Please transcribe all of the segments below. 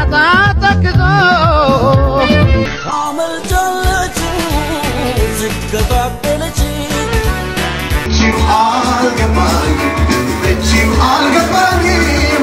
በጣም ተክዞ አመልጫለች ዝገባበለች You algemein, you algemein.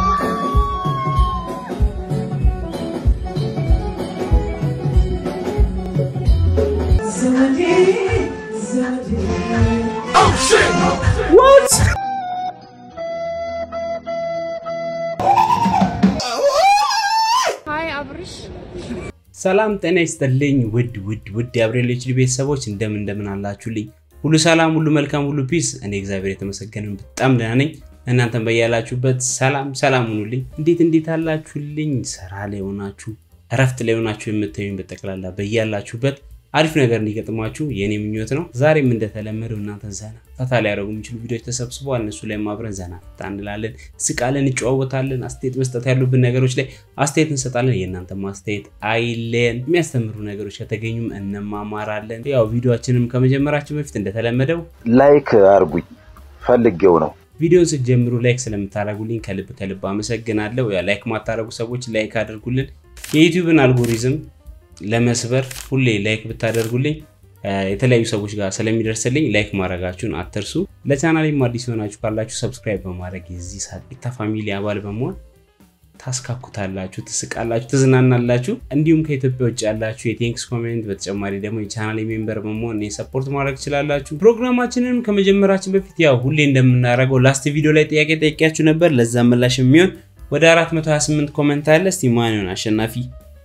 ሀይ አብርሽ ሰላም ጤና ይስጥልኝ ውድ ውድ ውድ የአብሬል ኤችዲ ቤተሰቦች እንደምን እንደምን አላችሁልኝ? ሁሉ ሰላም፣ ሁሉ መልካም፣ ሁሉ ፒስ። እኔ እግዚአብሔር የተመሰገነ በጣም ደህና ነኝ። እናንተም በያላችሁበት ሰላም ሰላም ሁኑልኝ። እንዴት እንዴት አላችሁልኝ? ስራ ላይ ሆናችሁ እረፍት ላይ ሆናችሁ የምታዩኝ በጠቅላላ በያላችሁበት አሪፍ ነገር እንዲገጥማችሁ የእኔ ምኞት ነው። ዛሬም እንደተለመደው እናንተ ዘና ፈታ ሊያደርጉ የሚችሉ ቪዲዮዎች ተሰብስበዋል። እነሱ ላይ አብረን ዘና ፈታ እንላለን፣ ስቃለን፣ እንጨዋወታለን። አስተያየት መስጠት ያሉብን ነገሮች ላይ አስተያየት እንሰጣለን። የእናንተ ማስተያየት አይለን። የሚያስተምሩ ነገሮች ከተገኙም እንማማራለን። ያው ቪዲዮችንም ከመጀመራችን በፊት እንደተለመደው ላይክ አርጉኝ ፈልጌው ነው። ቪዲዮን ስትጀምሩ ላይክ ስለምታደርጉልኝ ከልብ ከልብ አመሰግናለሁ። ያ ላይክ ማታደርጉ ሰዎች ላይክ አድርጉልን። የዩቲዩብን አልጎሪዝም ለመስበር ሁሌ ላይክ ብታደርጉልኝ የተለያዩ ሰዎች ጋር ስለሚደርስልኝ ላይክ ማድረጋችሁን አትርሱ። ለቻናሌም አዲስ የሆናችሁ ካላችሁ ሰብስክራይብ በማድረግ የዚህ ሳቂታ ፋሚሊ አባል በመሆን ታስካኩታላችሁ፣ ትስቃላችሁ፣ ትዝናናላችሁ። እንዲሁም ከኢትዮጵያ ውጭ ያላችሁ የቴንክስ ኮሜንት በተጨማሪ ደግሞ የቻናል ሜምበር በመሆን እኔ ሰፖርት ማድረግ ትችላላችሁ። ፕሮግራማችንን ከመጀመራችን በፊት ያው ሁሌ እንደምናደርገው ላስት ቪዲዮ ላይ ጥያቄ ጠይቂያችሁ ነበር። ለዛ ምላሽ የሚሆን ወደ 428 ኮሜንት አለ። እስቲ ማን ይሆን አሸናፊ?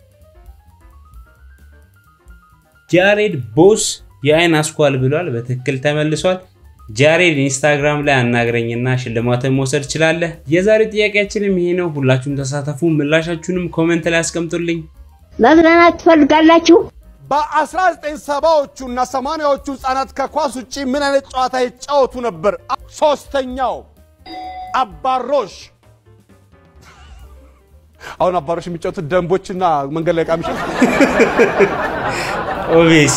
ጃሬድ ቦስ የአይን አስኳል ብሏል። በትክክል ተመልሷል። ጃሬድ ኢንስታግራም ላይ አናግረኝና ሽልማትን መውሰድ ትችላለህ። የዛሬ ጥያቄያችንም ይሄ ነው። ሁላችሁም ተሳተፉ። ምላሻችሁንም ኮሜንት ላይ አስቀምጡልኝ። መዝናናት ትፈልጋላችሁ? በ1970ዎቹ እና 80ዎቹ ህጻናት ከኳስ ውጪ ምን አይነት ጨዋታ ይጫወቱ ነበር? ሶስተኛው አባሮሽ። አሁን አባሮሽ የሚጫወቱት ደንቦችና መንገድ ላይ ቃሚሽ ኦቤስ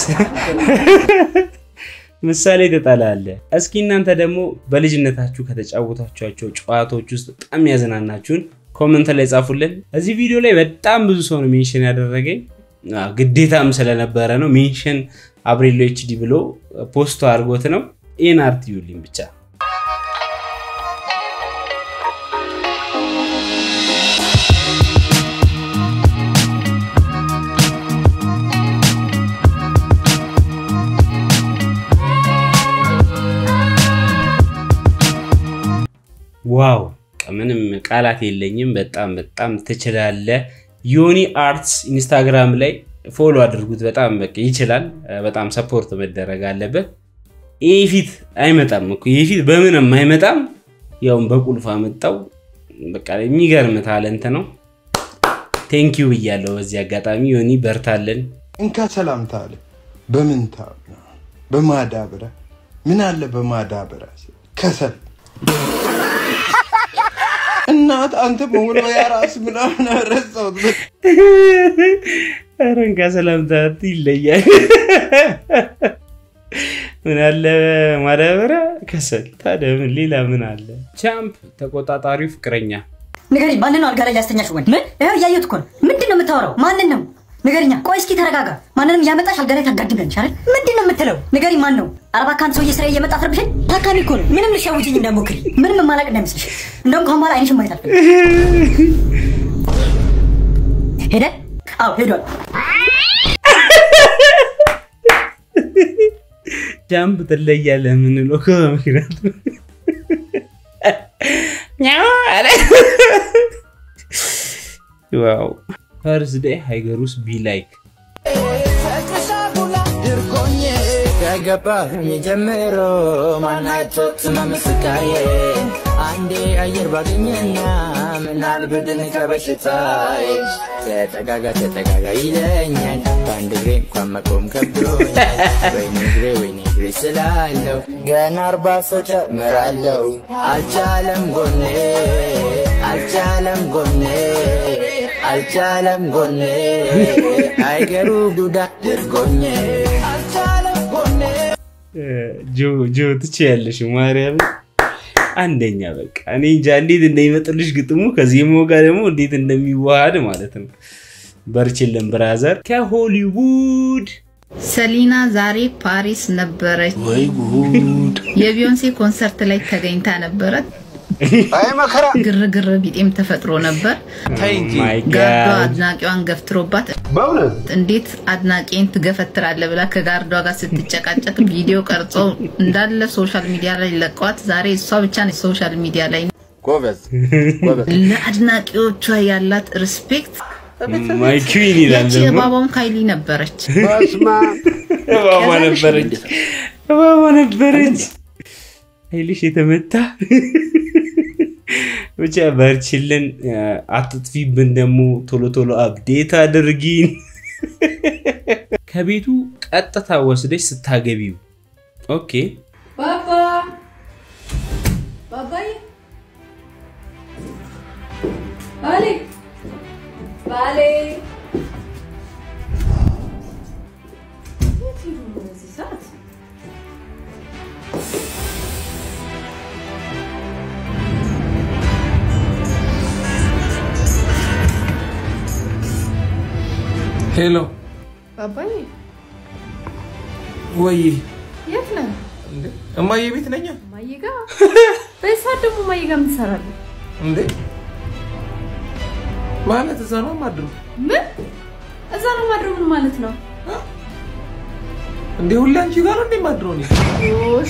ምሳሌ ተጣላለ። እስኪ እናንተ ደግሞ በልጅነታችሁ ከተጫወታችኋቸው ጨዋታዎች ውስጥ በጣም ያዝናናችሁን ኮመንት ላይ ጻፉልን። እዚህ ቪዲዮ ላይ በጣም ብዙ ሰው ነው ሜንሽን ያደረገኝ አዎ፣ ግዴታም ስለነበረ ነው። ሜንሽን አብሬሎ ኤችዲ ብሎ ፖስቶ አድርጎት ነው። ይህን አርት ይዩልኝ ብቻ። ዋው ምንም ቃላት የለኝም። በጣም በጣም ትችላለህ። ዮኒ አርትስ ኢንስታግራም ላይ ፎሎ አድርጉት። በጣም በቃ ይችላል። በጣም ሰፖርት መደረግ አለበት። ይህ ፊት አይመጣም እኮ ይህ ፊት በምንም አይመጣም። ያውም በቁልፍ አመጣው። በቃ የሚገርም ታለንት ነው። ቴንኪዩ ብያለሁ በዚህ አጋጣሚ ዮኒ በርታለን። እንካ ሰላምታ አለ። በምን ታምና በማዳበሪያ ምን አለ በማዳበሪያ ከሰል እናት አንተ መወልወያ ራስ ምናምን ረሳሁት። ኧረ እንካ ሰላምታ ይለያል። ምን አለ ማዳበሪያ ከሰል። ታዲያ ምን ሌላ ምን አለ? ቻምፕ ተቆጣጣሪው ፍቅረኛ ንገሪኝ፣ ማንን ነው አልጋ ላይ ያስተኛሽ? ወንድ ምን? ይኸው እያየሁት እኮ ነው። ምንድን ነው የምታወራው? ማንን ነው? ንገሪኛ። ቆይ እስኪ ተረጋጋ። ማንንም እያመጣሽ አልጋ ላይ ታጋድመንሽ አይደል? ምንድን ነው የምትለው? ንገሪኝ፣ ማን ነው? አርባ ከአንድ ሰውዬ ስራ እየመጣ አፍርብሽን። ታካሚ እኮ ነው። ምንም ልትሸውጂኝ እንዳትሞክሪ። ምንም የማላቅ እንዳይመስልሽ። እንደውም ከአሁን በኋላ አይንሽን ማየት አልፈልግም። ሄደ? አዎ ሄዷል። ጃምፕ ትለያለህ የምንለው እኮ በምክንያቱ ኛው አለ። ዋው ፈርስ ዴይ ሃይገሩስ ቢ ላይክ ከገባኝ ጀምሮ ማናቸው ስመምስቃዬ አንዴ አየር ባገኘና ምናል ብድን ከበሽታዬ ተጠጋጋ ተጠጋጋ ይለኛል በአንድ እግሬ እንኳን መቆም ከብዶኛል ወይኔ እግሬ ወይኔ እግሬ ስላለው ገና አርባ ሰው ጨምራለው አልቻለም ጎኔ አልቻለም ጎኔ አልቻለም ጎኔ አይገሩ ዱዳ ድርጎኜ አልቻለም ጎኔ ጆ ጆ ትችያለሽ ማርያም አንደኛ በቃ እኔ እንጃ እንዴት እንደሚመጥልሽ ግጥሙ ከዜማው ጋር ደግሞ እንዴት እንደሚዋሃድ ማለት ነው። በርችልን ብራዘር ከሆሊውድ ሰሊና ዛሬ ፓሪስ ነበረች። ወይ ጉድ! የቢዮንሴ ኮንሰርት ላይ ተገኝታ ነበረ። አይ መከራ ግርግር ቢጤም ተፈጥሮ ነበር። ተይ እንጂ ማይ ጋርዷ ጋድ አድናቂዋን ገፍትሮባት በእውነት እንዴት አድናቂን ትገፈትራለህ ብላ ከጋርዷ ጋር ስትጨቃጨቅ ቪዲዮ ቀርጾ እንዳለ ሶሻል ሚዲያ ላይ ለቀዋት። ዛሬ እሷ ብቻ ነች ሶሻል ሚዲያ ላይ ጎበዝ ጎበዝ ለአድናቂዎቿ ያላት ሪስፔክት ማይ ኩዊን ይላል ያቺ ደግሞ እባባውን ካይሊ ነበረች። በስመ አብ እባባ ነበረች እባባ ነበረች ኃይልሽ የተመታ ብቻ በርችልን አትጥፊብን ደግሞ ቶሎ ቶሎ አብዴት አድርጊን ከቤቱ ቀጥታ ወስደች ስታገቢው ኦኬ ባባ ባባዬ ባሌ ባሌ የት ሄዱ ነው በዚህ ሰዓት? ሄሎ ባባዬ ወይ የት ነህ? እንዴ እማዬ ቤት ነኛ እማዬ ጋ በዚህ ሰዓት ደግሞ እማዬ ጋ ምን ትሰራለህ? እንዴ ማለት እዛ ነው ማድሩ ምን እዛ ነው ማድረው? ምን ማለት ነው? እንዴ ሁሌ አንቺ ጋር ነው እንዴ ማድሮ ነው ኦሽ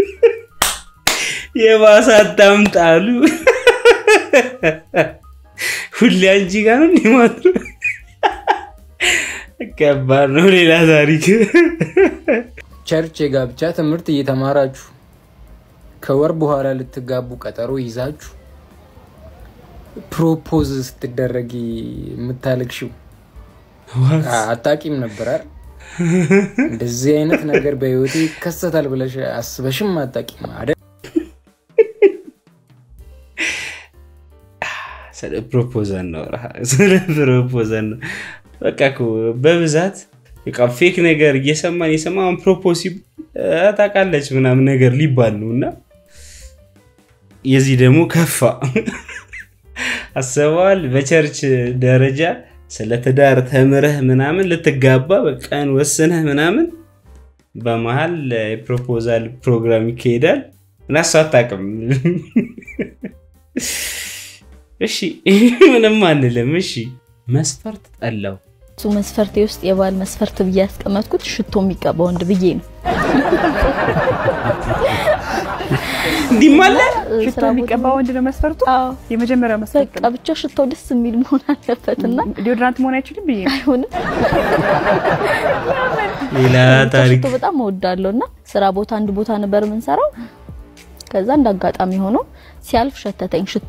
የባሰ አታምጣሉ ሁሌ አንቺ ጋር ነው እንዲህ ማለት ነው። ከባድ ነው ሌላ ታሪክ ቸርች የጋብቻ ትምህርት እየተማራችሁ ከወር በኋላ ልትጋቡ ቀጠሮ ይዛችሁ ፕሮፖዝ ስትደረጊ የምታለቅሽው አታቂም ነበር አይደል? እንደዚህ አይነት ነገር በህይወቴ ይከሰታል ብለሽ አስበሽም አታቂም አይደል? ስለ ፕሮፖዛል ነው ስለ ፕሮፖዛል ነው በቃ እኮ በብዛት በቃ ፌክ ነገር እየሰማን የሰማን ፕሮፖዝ ታውቃለች ምናምን ነገር ሊባል ነው እና የዚህ ደግሞ ከፋ አስበዋል በቸርች ደረጃ ስለ ትዳር ተምረህ ምናምን ልትጋባ በቀን ወስነህ ምናምን በመሀል የፕሮፖዛል ፕሮግራም ይካሄዳል እና እሷ አታውቅም እሺ ምንም አንልም እሺ መስፈርት ጠላው እሱ መስፈርቴ ውስጥ የባል መስፈርት ብዬ ያስቀመጥኩት ሽቶ የሚቀባ ወንድ ብዬ ነው። እንዲህም አለ ሽቶ የሚቀባ ወንድ ነው መስፈርቱ? የመጀመሪያው መስፈርት በቃ ብቻ ሽታው ደስ የሚል መሆን አለበት እና ዲዮድራንት መሆን አይችልም ብዬ ነው። አይሆንም። ሌላ ብቻ ታሪክ ሽቶ በጣም እወዳለሁ እና ስራ ቦታ አንድ ቦታ ነበር የምንሰራው። ከዛ እንደ አጋጣሚ ሆኖ ሲያልፍ ሸተተኝ ሽቶ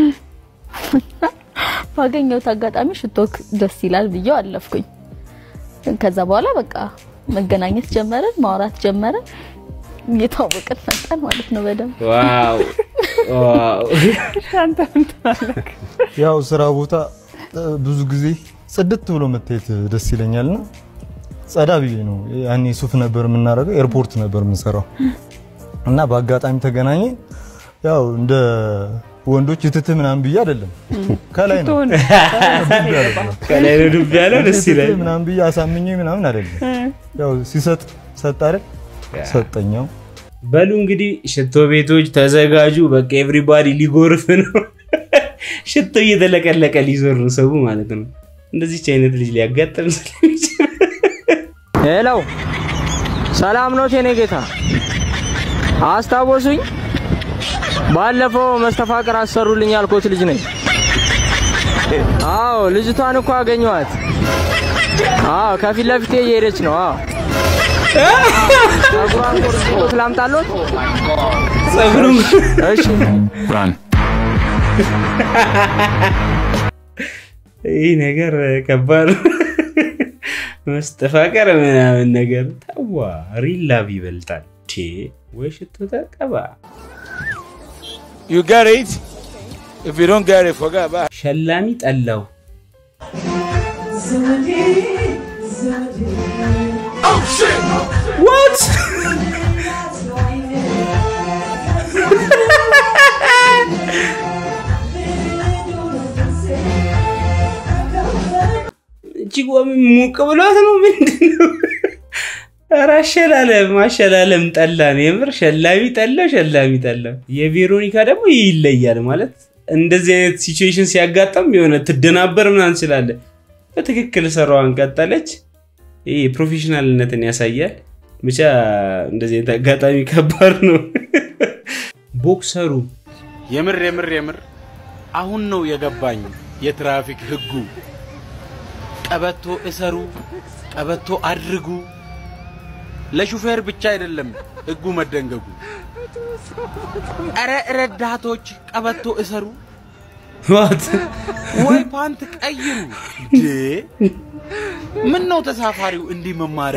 ባገኘሁት አጋጣሚ ሽቶ ደስ ይላል ብዬው አለፍኩኝ። ከዛ በኋላ በቃ መገናኘት ጀመረን፣ ማውራት ጀመረን፣ እየተዋወቅን መጣን ማለት ነው በደንብ ዋው ዋው አንተ ምን ትላለህ? ያው ስራ ቦታ እ፣ ብዙ ጊዜ ጽድት ብሎ መታየት ደስ ይለኛልና ጸዳ ብዬ ነው ያኔ ሱፍ ነበር የምናደርገው ኤርፖርት ነበር የምንሰራው እና በአጋጣሚ ተገናኘ ያው እንደ ወንዶች እትት ምናምን ብዬ አይደለም ከላይ ነው ሽቶውን ከላይ ነው ዱብ ያለው ደስ ይላል እትት ምናምን ብዬ አሳምኜ ምናምን አይደለም ያው ሲሰጥ ሰጥ አይደል ሰጠኛው በሉ እንግዲህ ሽቶ ቤቶች ተዘጋጁ በቃ ኤቭሪባዲ ሊጎርፍ ነው ሽቶ እየተለቀለቀ ሊዞር ነው ሰው ማለት ነው እንደዚች አይነት ልጅ ሊያጋጥም ስለሚችል ሄሎ ሰላም ነው የኔ ጌታ አስታወሱኝ ባለፈው መስተፋቅር አሰሩልኝ ያልኩት ልጅ ነኝ አዎ ልጅቷን እኮ አገኘኋት አዎ ከፊት ለፊቴ እየሄደች ነው አዎ ጸጉሯን ቆርጬ ላምጣሎት ጸጉሩን እሺ ይህ ነገር ከባድ ነው። መስተፋቀር ምናምን ነገር ተዋ ሪላቭ ይበልጣል ቼ ወይ ሽቶ ተቀባ You get it? If you don't get it, forget about it. ሸላሚ ጠላው What? እቺ ምን ሙቅ ብሏት ነው ምንድን ነው? ኧረ አሸላለም አሸላለም ጠላን። የምር ሸላሚ ጠላ ሸላሚ ጠላ። የቬሮኒካ ደግሞ ይለያል ማለት እንደዚህ አይነት ሲቹዌሽን ሲያጋጠም የሆነ ትደናበር ምናምን ስላለ በትክክል ስራዋን ቀጠለች። ይህ ፕሮፌሽናልነትን ያሳያል። ብቻ እንደዚህ አይነት አጋጣሚ ከባድ ነው። ቦክሰሩ የምር የምር የምር አሁን ነው የገባኝ የትራፊክ ህጉ። ቀበቶ እሰሩ፣ ቀበቶ አድርጉ። ለሹፌር ብቻ አይደለም ህጉ መደንገጉ። እረ ረዳቶች ቀበቶ እሰሩ፣ ዋት ወይ ፓንት ቀይሩ። ዴ ምን ነው ተሳፋሪው እንዲህ መማር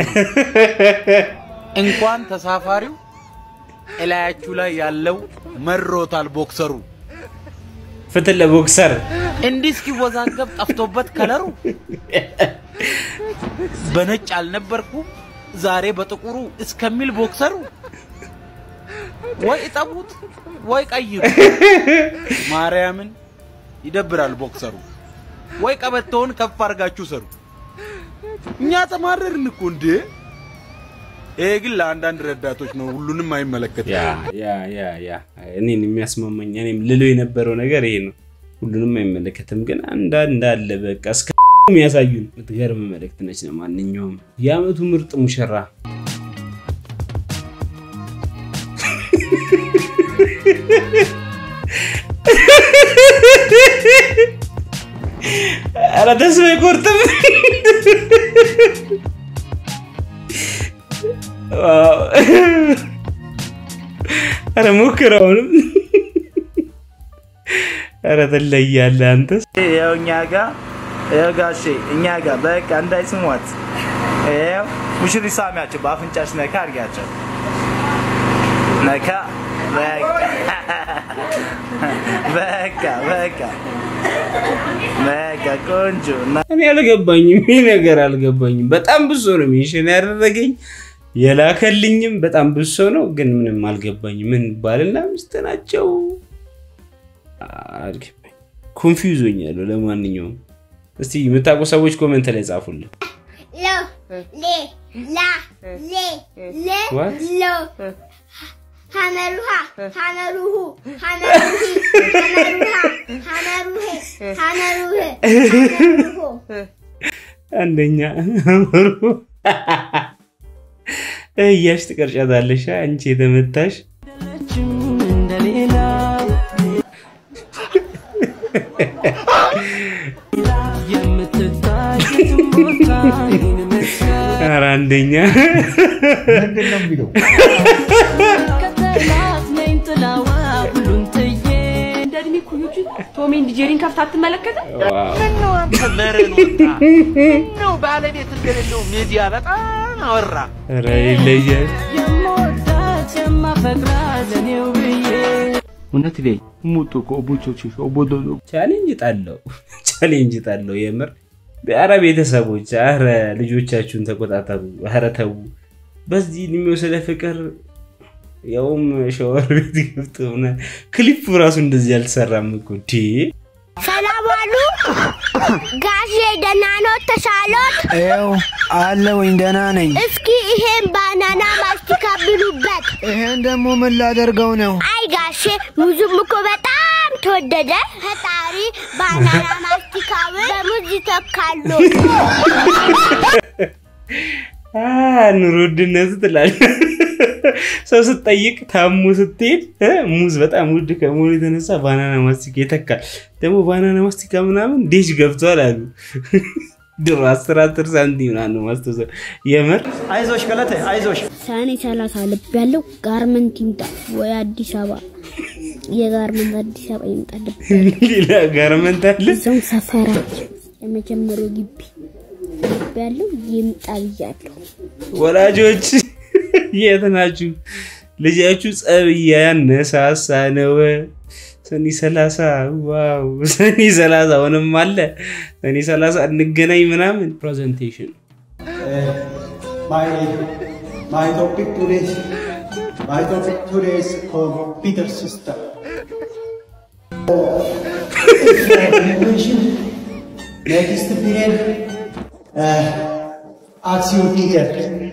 እንኳን ተሳፋሪው እላያችሁ ላይ ያለው መሮታል ቦክሰሩ ፍትህ ለቦክሰር እንዲህ እስኪወዛገብ ጠፍቶበት ከለሩ በነጭ አልነበርኩም ዛሬ በጥቁሩ እስከሚል ቦክሰሩ ወይ እጠቡት ወይ ቀይሩ። ማርያምን ይደብራል ቦክሰሩ። ወይ ቀበቶውን ከፍ አድርጋችሁ ሰሩ። እኛ ተማረርን እኮ እንዴ! ይሄ ግን ለአንዳንድ ረዳቶች ነው፣ ሁሉንም አይመለከትም። ያ ያ ያ ያ እኔን የሚያስማማኝ እኔም ልለው የነበረው ነገር ይሄ ነው። ሁሉንም አይመለከትም፣ ግን አንዳንድ አለ በቃ እስከ የሚያሳዩን የምትገርም መልእክት ነች። ለማንኛውም የአመቱ ምርጥ ሙሽራ ኧረ ተስፋ አይቆርጥም። ዋው! ኧረ ሞክረው አሁንም። ኧረ ትለያለህ አንተስ። ያው እኛ ጋር ያው ጋሼ እኛ ጋር በቃ እንዳይስሟት ያው ሙሽሪ ሳሚያቸው በአፍንጫሽ ነካ አድርጊያቸው ነካ በቃ በቃ በቃ ቆንጆ እና እኔ አልገባኝም፣ ይህ ነገር አልገባኝም። በጣም ብዙ ሰው ነው ሜንሽን ያደረገኝ የላከልኝም በጣም ብዙ ሰው ነው፣ ግን ምንም አልገባኝም። ምን ባልና ሚስት ናቸው? አልገባኝ፣ ኮንፊውዝ ሆኛለሁ። ለማንኛውም እስቲ የምታውቁ ሰዎች ኮመንት ላይ ጻፉልን። ሎ ሌ ላ ሌ ሌ What? ሎ ሐመሩሃ ሐመሩሁ ሐመሩሂ ሐመሩሃ ሐመሩሄ ሐመሩህ ሐመሩሁ አንደኛ አምሩ እያሽ ትቀርጫታለሽ አንቺ የተመታሽ ኧረ አንደኛ ምንድን ነው የሚለው? እንደ እድሜ ኩዮች ቶም ኤንድ ጄሪን ከፍታ አትመለከትም? ምነው አንተ መረን ወጣ? ምነው ባለቤት እንደሌለው ሚዲያ በጣም አወራ? ኧረ ይለያል። እውነት ላይ ሙጡ ከኦቦቾች ኦቦዶ ቻሌንጅ ጣለው ቻሌንጅ ጣለው የምር ኧረ ቤተሰቦች ኧረ ልጆቻችሁን ተቆጣጠሩ ኧረ ተው በዚህ እድሜው ስለ ፍቅር ያውም ሸወር ቤት ገብቶ ምናምን ክሊፕ ራሱ እንደዚህ አልተሰራም እኮ ዲ ሰላም ዋሉ ጋሼ ደህና ኖት ተሻሎት ይኸው አለሁኝ ደህና ነኝ። እስኪ ይሄን ባናና ማስቲካ ብሉበት ይሄን ደግሞ ምን ላደርገው ነው? አይ ጋሼ ሙዙም እኮ በጣም ተወደደ ፈጣሪ ባናና ማስቲካውን በሙዝ ይተካሉ አ፣ ኑሮ ውድነቱ ትላለህ። ሰው ስትጠይቅ ታሙ ስትሄድ እ፣ ሙዝ በጣም ውድ ከመሆኑ የተነሳ ባናና ማስቲካ ይተካል። ደግሞ ባናና ማስቲካ ምናምን ዴሽ ገብቷል አሉ ድሮ አስር አስር ሳንቲም ምናምን ነው ማስተሰብ የምር አይዞሽ ገለቴ አይዞሽ ሰኔ ሰላሳ ልብ ያለው ጋርመንት ይምጣ ወይ አዲስ አበባ የጋርመንት አዲስ አበባ ይምጣ ልብ ሌላ ጋርመንት አለ እዛው ሰፈራችን የመጀመሪያው ግቢ ልብ ያለው ይምጣ ብያለሁ። ወላጆች የት ናችሁ? ልጃችሁ ጸብ እያነሳሳ ነው። ሰኔ ሰላሳ ዋው! ሰኔ ሰላሳ አሁንም አለ። ሰኔ ሰላሳ እንገናኝ ምናምን ፕሬዘንቴሽን My, my topic today is, my topic today is computer system. Next period, አክሲዮን ቲንከር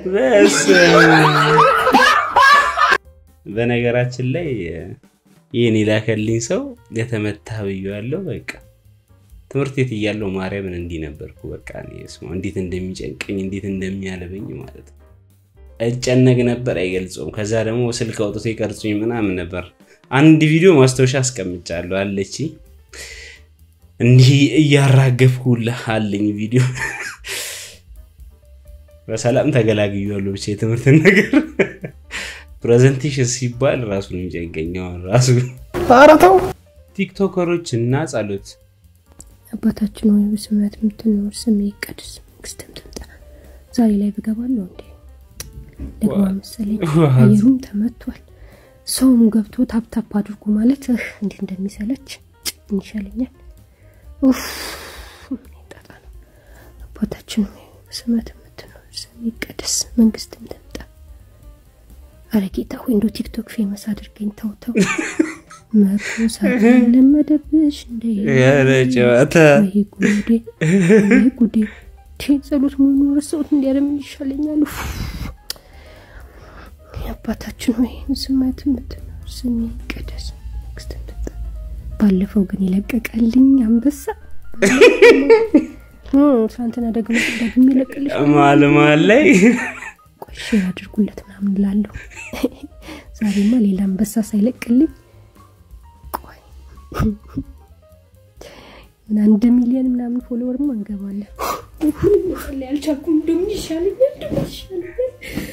በነገራችን ላይ ይህን የላከልኝ ሰው የተመታ ብዬዋለሁ። በቃ ትምህርት ቤት እያለሁ ማርያምን እንዲህ ነበርኩ። በቃ እኔ ስማ እንዴት እንደሚጨንቀኝ እንዴት እንደሚያለበኝ ማለት ነው። እጨነቅ ነበር አይገልጸውም። ከዛ ደግሞ ስልክ አውጥቶ ይቀርጹኝ ምናምን ነበር። አንድ ቪዲዮ ማስታወሻ አስቀምጫለሁ አለች እንዲህ እያራገፍኩልህ አለኝ ቪዲዮ በሰላም ተገላግያለሁ። ብቻ የትምህርትን ነገር ፕሬዘንቴሽን ሲባል ራሱ ነው የሚጨንቀኝ አሁን ራሱ። ኧረ ተው። ቲክቶከሮች እና ጸሎት አባታችን ሆይ በሰማያት የምትኖር ስምህ ይቀደስ፣ መንግስትህ ትምጣ። ዛሬ ላይ ብገባለሁ እንዴ ደግሞ መሰለኝ What? አየሩም ተመቷል። ሰውም ገብቶ ታፕታፕ አድርጉ ማለት እህ እንዴት እንደሚሰለች ምን ይሻለኛል? ኡፍ ምን ጣጣ ነው። አባታችን ሆይ በሰማያት የምትኖር ስምህ ይቀደስ፣ መንግስትህ ትምጣ። አረ ጌታ ሆይ እንደው ቲክቶክ ፌመስ አድርገኝ። ተው ተው መቶ ሰዓት ለመደብሽ እንደ ኧረ ጨዋታ። ወይ ጉዴ ወይ ጉዴ ቴ ጸሎት መሆኑን ረሳሁት። እንዲያረ ምን ይሻለኛል? ኡፍ። አባታችን ሆይ በሰማያት የምትኖር ስምህ ይቀደስ፣ መንግስትህ ትምጣ። ባለፈው ግን የለቀቀልኝ አንበሳ እ፣ ትናንትና ደግሞ ደግሜ ለቅልሽ መሀል መሀል ላይ ቆይ ሼር አድርጉለት ምናምን ላለሁ ዛሬማ ሌላ አንበሳ ሳይለቅልኝ ቆይ ምን አንድ ሚሊዮን ምናምን ፎሎወርማ እንገባለን። ላይ አልቻልኩም። እንደምን ይሻለኛል? እንደምን ይሻለኛል?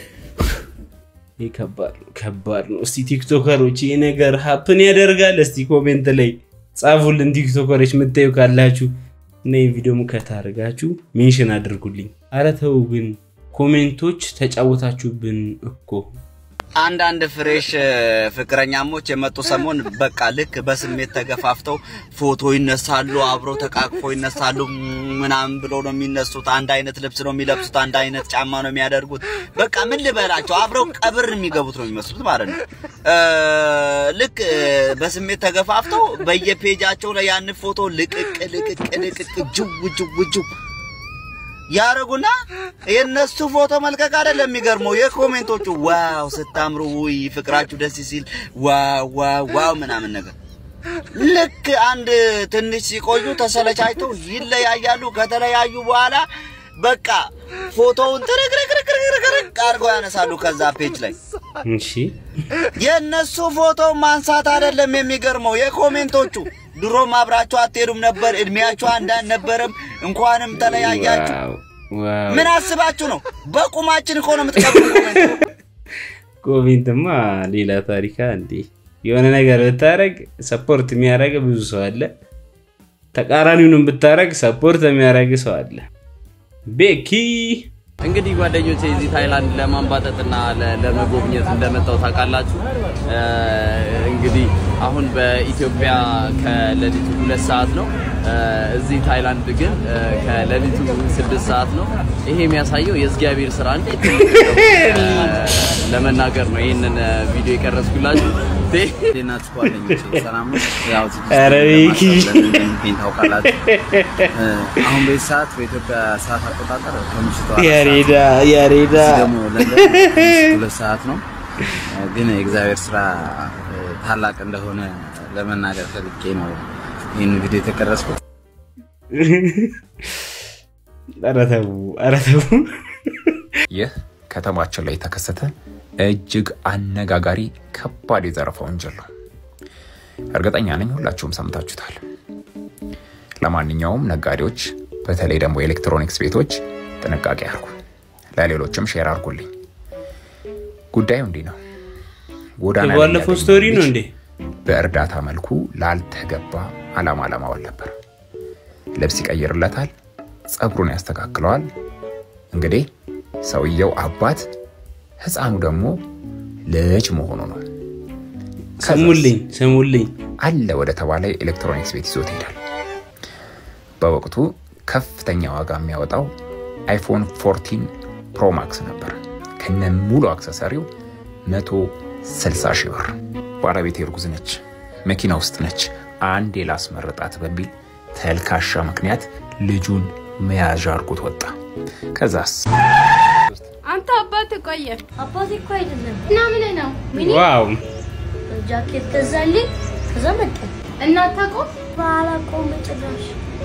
ይህ ከባድ ነው፣ ከባድ ነው። እስቲ ቲክቶከሮች ይህ ነገር ሀፕን ያደርጋል? እስቲ ኮሜንት ላይ ጻፉልን። ቲክቶከሮች የምታዩ ካላችሁ እና ይህ ቪዲዮ ሙከት አድርጋችሁ ሜንሽን አድርጉልኝ። አረ ተው ግን ኮሜንቶች ተጫወታችሁብን እኮ። አንዳንድ ፍሬሽ ፍቅረኛሞች የመጡ ሰሞን በቃ ልክ በስሜት ተገፋፍተው ፎቶ ይነሳሉ፣ አብረው ተቃቅፎ ይነሳሉ ምናምን ብሎ ነው የሚነሱት። አንድ አይነት ልብስ ነው የሚለብሱት፣ አንድ አይነት ጫማ ነው የሚያደርጉት። በቃ ምን ልበላቸው፣ አብረው ቀብር የሚገቡት ነው የሚመስሉት ማለት ነው። እ፣ ልክ በስሜት ተገፋፍተው በየፔጃቸው ላይ ያን ፎቶ ልቅቅ ልቅቅ ልቅቅ ጅው ጅው ጅው ያረጉና የነሱ ፎቶ መልቀቅ አይደለም የሚገርመው፣ የኮሜንቶቹ ዋው ስታምሩ፣ ውይ ፍቅራችሁ ደስ ሲል፣ ዋው ዋው ዋው ምናምን ነገር። ልክ አንድ ትንሽ ሲቆዩ ተሰለቻይተው ይለያያሉ። ከተለያዩ በኋላ በቃ ፎቶውን ትርክርክርክርክርክ አድርገው ያነሳሉ ከዛ ፔጅ ላይ። እሺ የእነሱ ፎቶ ማንሳት አይደለም የሚገርመው፣ የኮሜንቶቹ ድሮም አብራችሁ አትሄዱም ነበር፣ እድሜያችሁ አንድ አልነበረም፣ እንኳንም ተለያያችሁ። ዋው ዋው። ምን አስባችሁ ነው? በቁማችን እኮ ነው የምትቀብሩ ኮሜንት። ኮሜንትማ ሌላ ታሪካ እንዴ! የሆነ ነገር ብታረግ ሰፖርት የሚያደርግ ብዙ ሰው አለ። ተቃራኒውንም ብታረግ ሰፖርት የሚያደርግ ሰው አለ። ቤኪ እንግዲህ ጓደኞቼ እዚህ ታይላንድ ለማንባጠጥና ለ- ለመጎብኘት እንደመጣው ታውቃላችሁ። እ፣ እንግዲህ አሁን በኢትዮጵያ ከሌሊቱ ሁለት ሰዓት ነው። እ፣ እዚህ ታይላንድ ግን እ፣ ከሌሊቱ ስድስት ሰዓት ነው። ይሄ የሚያሳየው የእግዚአብሔር ስራ እንዴት ትልቅ እንደሆነ እ፣ ለመናገር ነው ይህንን እ፣ ቪዲዮ የቀረጽኩላችሁ። እንዴት ናችሁ ጓደኞቼ? ሰላም ነው? ያው ዝግጅት ኧረ ቤኪ። ለማሳለፍ እንደሚገኝ ታውቃላችሁ። እ፣ አሁን በዚህ ሰዓት በኢትዮጵያ ሰዓት አቆጣጠር ከምሽቱ አራት ሰዓት ያሬዳ ነው። ያሬዳ እዚህ ደግሞ ለንደን ከምሽቱ ሁለት ሰዓት ነው። እ፣ ግን የእግዚአብሔር ስራ እ፣ ታላቅ እንደሆነ ለመናገር ፈልጌ ነው ይህን ቪዲዮ የተቀረጽኩት። ኧረ ተው ኧረ ተው። ይህ ከተማችን ላይ የተከሰተ እጅግ አነጋጋሪ ከባድ የዘረፋ ወንጀል ነው። እርግጠኛ ነኝ ሁላችሁም ሰምታችሁታል። ለማንኛውም ነጋዴዎች፣ በተለይ ደግሞ የኤሌክትሮኒክስ ቤቶች ጥንቃቄ አድርጉ። ለሌሎችም ሼር አድርጉልኝ። ጉዳዩ እንዲህ ነው። ጎዳና ላይ የባለፈው ያገኘው ስቶሪ ነው ልጅ እንዴ? በእርዳታ መልኩ ላልተገባ አላማ ለማዋል ነበር። ልብስ ይቀይርለታል፣ ፀጉሩን ያስተካክለዋል። እንግዲህ ሰውየው አባት፣ ህፃኑ ደግሞ ልጅ መሆኑ ነው። ስሙልኝ ስሙልኝ አለ ወደ ተባለ ኤሌክትሮኒክስ ቤት ይዞት ይሄዳል። በወቅቱ ከፍተኛ ዋጋ የሚያወጣው አይፎን 14 ፕሮ ማክስ ነበር ከነ ሙሉ አክሰሰሪው 160 ሺህ ብር። ባለቤቴ እርጉዝ ነች፣ መኪና ውስጥ ነች፣ አንዴ ላስመርጣት በሚል ተልካሻ ምክንያት ልጁን መያዣ አድርጎት ወጣ። ከዛስ አንተ አባት ቆየ። አባቴ እኮ አይደለም እና ምን ነው ሚኒ ዋው ጃኬት ገዛልኝ ከዛ መጣ እና አታውቀውም? ባላውቀውም ጭራሽ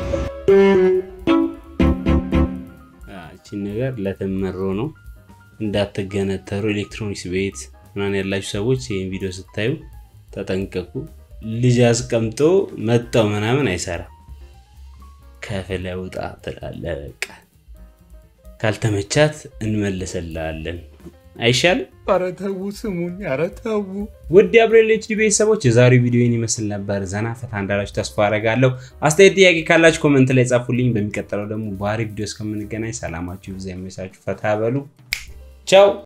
እቺን ነገር ለተመሮ ነው እንዳትገነተሩ። ኤሌክትሮኒክስ ቤት ምናምን ያላችሁ ሰዎች ይህን ቪዲዮ ስታዩ ተጠንቀቁ። ልጅ አስቀምጦ መጣው ምናምን አይሰራም። ከፍለ ውጣ ትላለ። በቃ ካልተመቻት እንመልስልሃለን። አይሻልም? ኧረ ተው ስሙኝ፣ ኧረ ተው። ውድ የአብሬል ኤችዲ ቤተሰቦች የዛሬው ቪዲዮ ይህን ይመስል ነበር። ዘና ፈታ እንዳላችሁ ተስፋ አደርጋለሁ። አስተያየት፣ ጥያቄ ካላችሁ ኮመንት ላይ ጻፉልኝ። በሚቀጥለው ደግሞ በአሪፍ ቪዲዮ እስከምንገናኝ ሰላማችሁ ይብዛ፣ ይመቻችሁ፣ ፈታ በሉ። ቻው